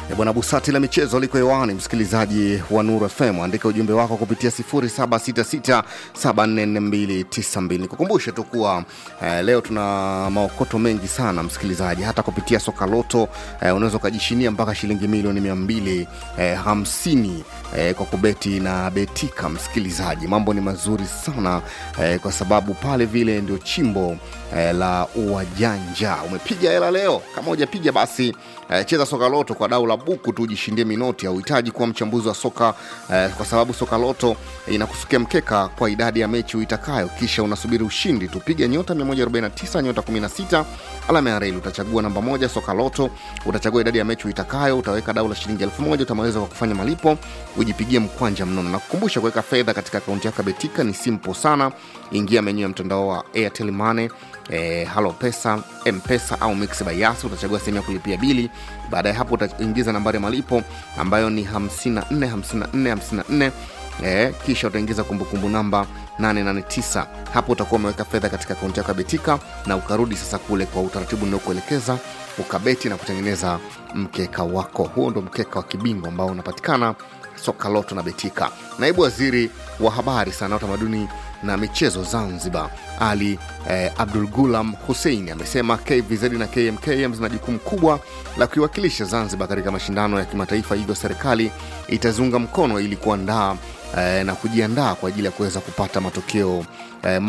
E bwana Busati la michezo liko hewani, msikilizaji wa Nuru FM, andika ujumbe wako kupitia 0766744292. Nikukumbushe tu kuwa eh, leo tuna maokoto mengi sana msikilizaji, hata kupitia soka loto eh, unaweza ukajishinia mpaka shilingi milioni mia mbili eh, hamsini eh, kwa kubeti na betika. Msikilizaji, mambo ni mazuri sana eh, kwa sababu pale vile ndio chimbo eh, la uwajanja. Umepiga hela leo? Kama hujapiga basi eh, cheza soka loto kwa dau la buku tu ujishindie minoti. Hauhitaji kuwa mchambuzi wa soka eh, kwa sababu soka loto eh, inakusukia mkeka kwa idadi ya mechi uitakayo, kisha unasubiri ushindi tu. Piga nyota 149 nyota 16 alama ya reli, utachagua namba moja soka loto, utachagua idadi ya mechi uitakayo, utaweka dau la shilingi elfu moja utamaliza kwa kufanya malipo, ujipigie mkwanja mnono. Na kukumbusha kuweka fedha katika akaunti yako ya Betika ni simple sana. Ingia menyu ya mtandao wa Airtel Money eh, halo pesa mpesa au mix by Yas, utachagua sehemu ya kulipia bili. Baada ya hapo utaingiza nambari ya malipo ambayo ni 54 54 54 eh, kisha utaingiza kumbukumbu namba 889. Hapo utakuwa umeweka fedha katika akaunti yako ya Betika na ukarudi sasa kule kwa utaratibu ninaokuelekeza ukabeti na kutengeneza mkeka wako. Huo ndo mkeka wa kibingwa ambao unapatikana soka loto na betika. Naibu waziri wa habari, sanaa, utamaduni na michezo Zanzibar, Ali eh, Abdul Gulam Hussein amesema KVZ na KMKM zina jukumu kubwa la kuiwakilisha Zanzibar katika mashindano ya kimataifa, hivyo serikali itaziunga mkono ili kuandaa eh, na kujiandaa kwa ajili ya kuweza kupata matokeo eh,